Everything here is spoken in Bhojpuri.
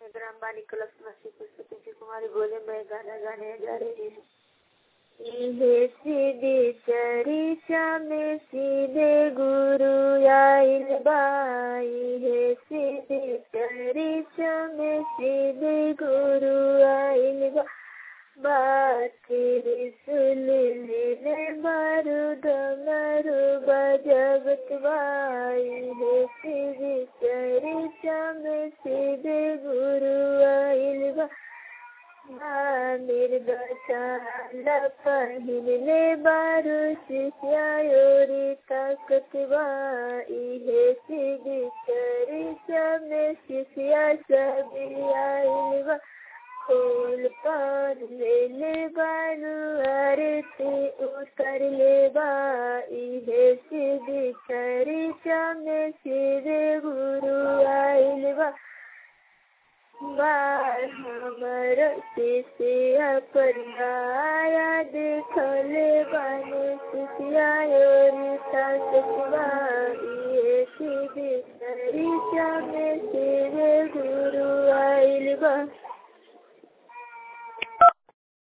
ग्राम बानी क्लब समस्ती पुष्पति कुमारी बोले मैं गाना गाने जा रही हूँ इहे सीधी चरिचा में सीधे गुरु आइल बा इहे सीधी चरिचा में सीधे गुरु आइल बा बाती सुन ले मारू डमरू बजबत बाई है सीधी चरिचा में सीधे गुरु आइल बा निर्गचाल पहिन ले बारू शिष्यायोरी ताकत बाई सीधी चरिचा में शिष्या सभी आइल बा फूल पर ले ले बारू आरती उतर ले बाई है सीधी चरिचा में सीधे गुरु आइल बा बार हमर शिष्या परिया देखले बाने शिष्या योरी ताकतवा ये सीधी चरिचा में सीधे गुरु आइल बा